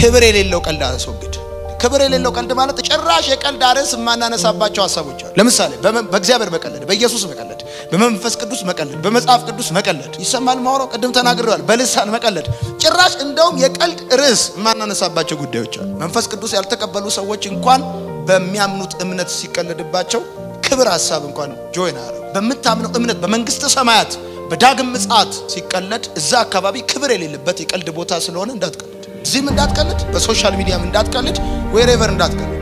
ክብር የሌለው ቀልድ አስወግድ። ክብር የሌለው ቀልድ ማለት ጭራሽ የቀልድ ርዕስ የማናነሳባቸው ሀሳቦች አሉ። ለምሳሌ በእግዚአብሔር መቀለድ፣ በኢየሱስ መቀለድ፣ በመንፈስ ቅዱስ መቀለድ፣ በመጽሐፍ ቅዱስ መቀለድ ይሰማል። ማውራው ቅድም ተናግረዋል። በልሳን መቀለድ ጭራሽ እንደውም የቀልድ ርዕስ የማናነሳባቸው ጉዳዮች አሉ። መንፈስ ቅዱስ ያልተቀበሉ ሰዎች እንኳን በሚያምኑት እምነት ሲቀለድባቸው ክብር ሀሳብ እንኳን ጆይን አረ በምታምነው እምነት በመንግስተ ሰማያት በዳግም ምጽአት ሲቀለድ እዛ አካባቢ ክብር የሌለበት የቀልድ ቦታ ስለሆነ እንዳትቀልድ፣ እዚህም እንዳትቀልድ፣ በሶሻል ሚዲያም እንዳትቀልድ፣ ዌሬቨር እንዳትቀልድ።